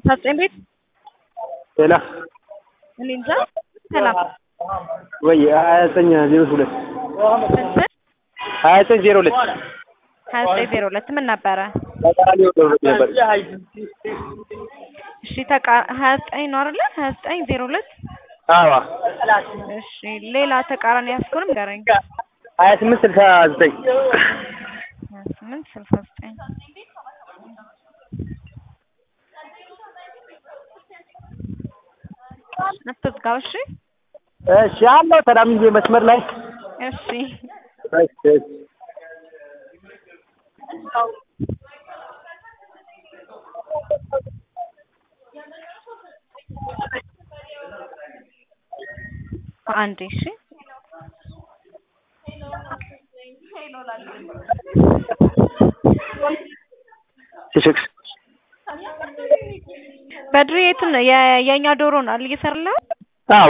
ዘጠኝ ቤት ሌላ እኔ እንጃ ሰላም ወይ ሀያ ዘጠኝ ዜሮ ሁለት ስንት ሀያ ዘጠኝ ዜሮ ሁለት ሀያ ዘጠኝ ዜሮ ሁለት ምን ነበረ? ተቃራኒ ወደ ነበር እሺ ተቃ ሀያ ዘጠኝ ነው አይደለ? ሀያ ዘጠኝ ዜሮ ሁለት አዋ እሺ ሌላ ተቃራኒ ያስኩንም ንገረኝ። ሀያ ስምንት ስልሳ ዘጠኝ ሀያ ስምንት ስልሳ ዘጠኝ አትዝጋው። እሺ እሺ አለው ተዳምዬ መስመር ላይ እሺ እሺ እሺ አንዴ እሺ ሲክስ በድሬ የትን ነው የ- የእኛ ዶሮ ነው አይደል እየሰራልህ? አዋ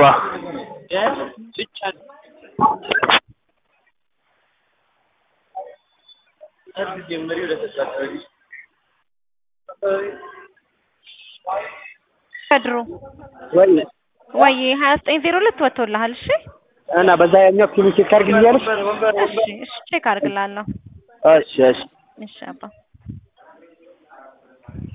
በድሮ ወይ ወይ ሀያ ዘጠኝ ዜሮ ሁለት ወጥቶልሃል። እሺ እና በዛ ያኛው ፊኒሽ ካርግልኛለሽ እሺ እሺ ቼክ አድርግልሃለሁ። እሺ እሺ እሺ አባ